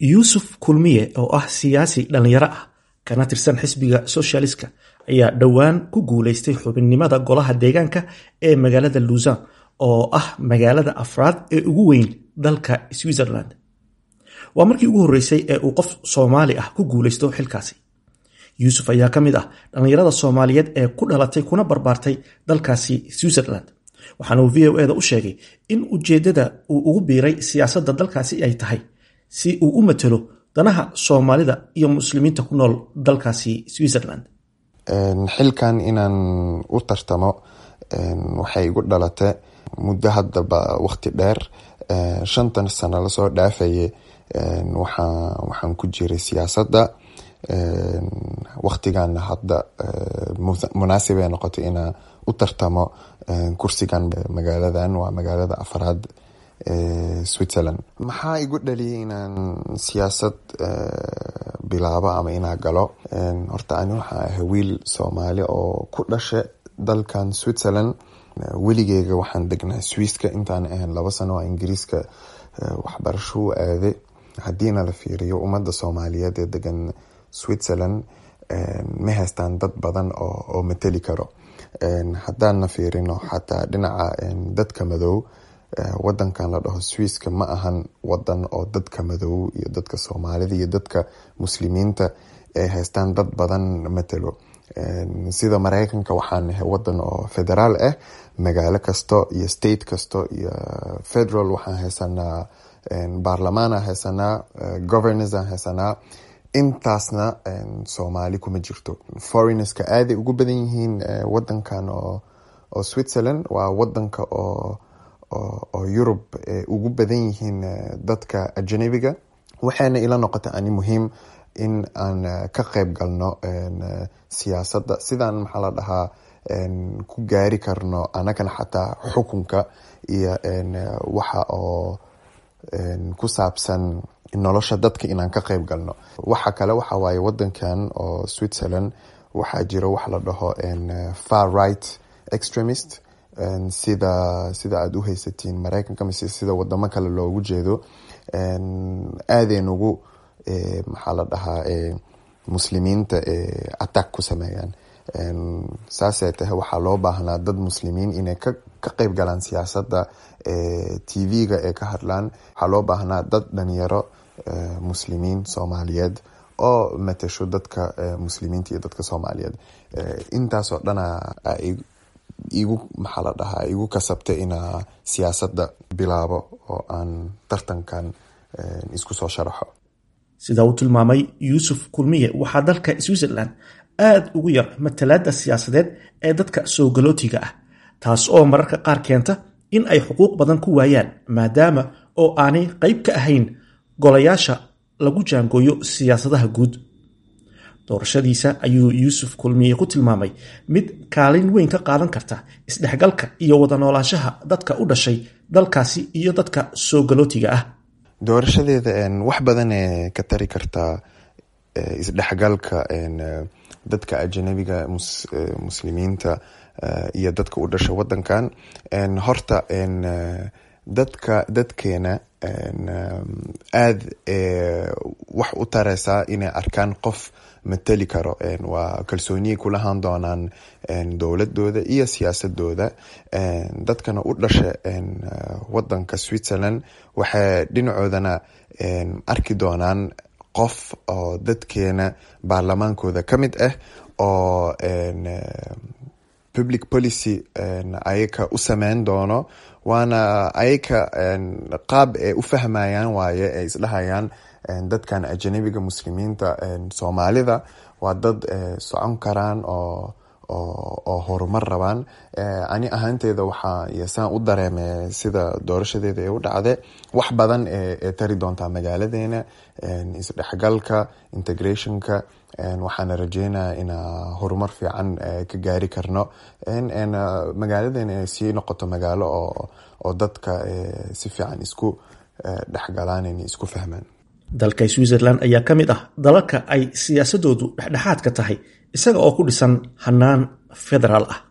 yuusuf kulmiye oo ah siyaasi dhallinyaro ah kana tirsan xisbiga soshaliska ayaa dhowaan ku guulaystay xubinnimada golaha deegaanka ee magaalada luusan oo ah magaalada afraad ee ugu weyn dalka switzerland waa markii ugu horreysay ee uu qof soomaali ah ku guulaysto xilkaasi yuusuf ayaa ka mid ah dhallinyarada soomaaliyeed ee ku dhalatay kuna barbaartay dalkaasi switzerland waxaana uu v o eda u sheegay in ujeeddada uu ugu biiray siyaasadda dalkaasi ay tahay si uu u matalo danaha soomaalida iyo muslimiinta ku nool dalkaasi switzerland xilkan inaan u tartamo waxay igu dhalata muddo haddaba waqti dheer shantan sano lasoo dhaafaye waxaan ku jiray siyaasadda waqtigan hadda munaasibay noqotay inaan u tartamo kursigan magaaladan waa magaalada afraad switzerland maxaa igu dhaliyay inaan siyaasad bilaabo ama inaa galo horta ani waxaa ahay wiil soomaali oo ku dhasha dalkan switzerland weligeyga waxaan degnaa swisska intaan ahayn laba sano oo ingiriiska waxbarasho u aaday haddiina la fiiriyo ummadda soomaaliyeed ee degan switzerland ma haystaan dad badan oo mateli karo haddaanna fiirino xataa dhinaca dadka madow wadankan la dhaho swisska ma ahan wadan oo dadka madow iyo dadka soomaalida iyo dadka muslimiinta ay haystaan dad badan matelo sida mareykanka waxaan nahay wadan oo federaal ah magaalo kasto iyo state kasto iyo federal waxaan haysanaa baarlamaan aan haysanaa governors aan haysanaa intaasna soomaali kuma jirto foreignska aaday ugu badan yihiin wadankan oo switzerland waa wadanka oo oo yurub ugu badan yihiin dadka ajanabiga waxayna ila noqotay ani muhiim in aan ka qeyb galno siyaasadda sidaan maxaa la dhahaa ku gaari karno anagana xataa xukunka iyo waxa oo ku saabsan nolosha dadka inaan ka qeyb galno waxa kale waxa waaye wadankan oo switzerland waxaa jira wax la dhaho far right extremist sida sida aada u haysatiin mareykanka mise sida wadamo kale loogu jeedo aadayn ugu maxaa la dhahaa muslimiinta attack ku sameeyaan saasay tahay waxaa loo baahnaa dad muslimiin inay ka qeyb galaan siyaasadda tv-ga ee ka hadlaan waxaa loo baahnaa dad dhalinyaro muslimiin soomaaliyeed oo matasho dadka muslimiinta iyo dadka soomaaliyeed intaasoo dhana igu maxaa la dhahaa igu kasabtay inaa siyaasadda bilaabo oo aan tartankan isku soo sharaxo sida uu tilmaamay yuusuf kulmiye waxaa dalka switzerland aada ugu yar matalaadda siyaasadeed ee dadka soo galootiga ah taas oo mararka qaar keenta in ay xuquuq badan ku waayaan maadaama oo aanay qayb ka ahayn golayaasha lagu jaangooyo siyaasadaha guud doorashadiisa ayuu yuusuf kulmiye ku tilmaamay mid kaalin weyn ka qaadan karta isdhexgalka iyo wada noolaanshaha dadka u dhashay dalkaasi iyo dadka soo galootiga ah doorashadeeda wax badanee ka tari kartaa isdhexgalka dadka ajanabiga muslimiinta iyo dadka u dhasha wadankan horta dadka dadkeena aada wax u tareysaa inay arkaan qof mateli karo waa kalsooniyay kulahaan doonaan dowladooda iyo siyaasadooda dadkana u dhasha wadanka switzerland waxay dhinacoodana arki doonaan qof oo dadkeena baarlamaankooda ka mid ah oo public policy ayaka u sameyn doono waana ayaka qaab ay u fahmayaan waaye ay isdhahayaan dadkan ajanabiga muslimiinta soomaalida waa dad socon karaan oo oo horumar rabaan ani ahaanteeda waxaa yosaan u dareeme sida doorashadeeda ee u dhacde wax badan ee tari doontaa magaaladeena isdhexgalka integrationka waxaana rajeynaya inaa horumar fiican ka gaari karno magaaladeena ay sii noqoto magaalo oo dadka si fiican isku dhexgalaan inay isku fahmaan dalka switzerland ayaa ka mid ah dalalka ay siyaasadoodu dhexdhexaadka tahay isaga oo ku dhisan hanaan federaal ah